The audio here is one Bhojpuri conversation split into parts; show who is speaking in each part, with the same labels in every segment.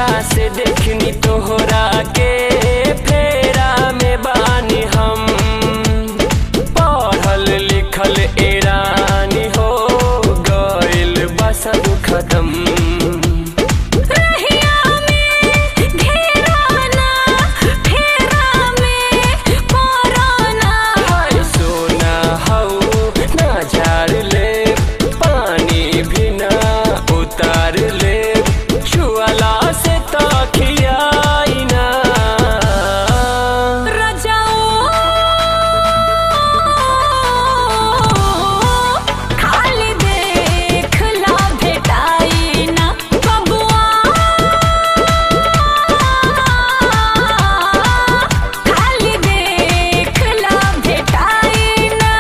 Speaker 1: जहिया से देखनी तोहरा के फेरा में बानी हम पढ़ल लिखल एरानी हो गइल बस खत्म
Speaker 2: रहिया में घेराना फेरा में पराना
Speaker 1: हाय सोना हऊ ना झाड़ ले पानी भी ना उतार ले छुअला से तखियाई ना
Speaker 2: रजाओ खाली देखला भेटाई ना बबुआ खाली देखला भेटाई ना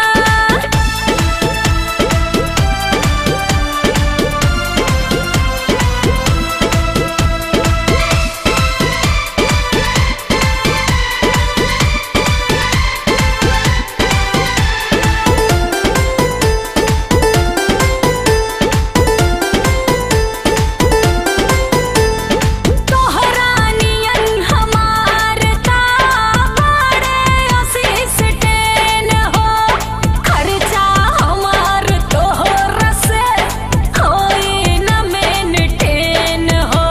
Speaker 2: तोहरा नियन हमार ता बड़े असिस्टेन हो खर्चा हमार तोहर से होई न मेंटेन हो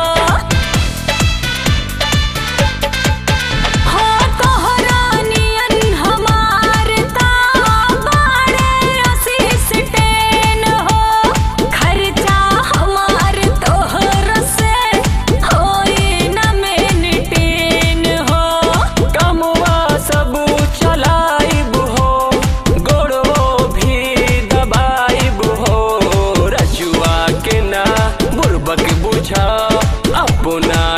Speaker 2: हो तोहरा नियन हमार ता बड़े असिस्टेन हो खर्चा हमार तोहर से होई न मेंटेन हो
Speaker 1: कमुआ सब चलाइब हो गोड़ो भी दबाइब हो रजुआ के ना बुरबक बुझा अपना